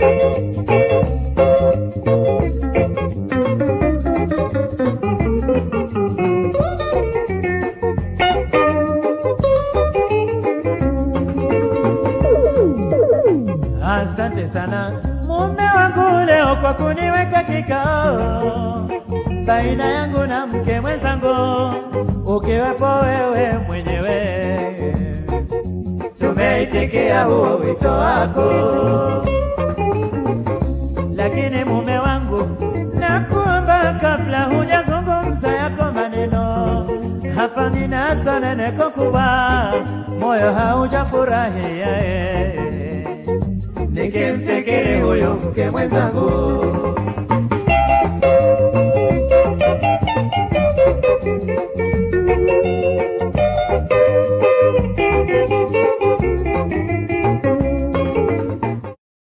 Asante sana mume wangu leo kwa kuniweka kikao baina yangu na mke mwenzangu, ukiwepo wewe mwenyewe. Tumeitikia huo wito wako, lakini mume wangu, nakuomba kabla hujazungumza yako maneno, hapa nina sononeko kubwa, moyo haujafurahia eh nikimfikiri huyu mke mwenzangu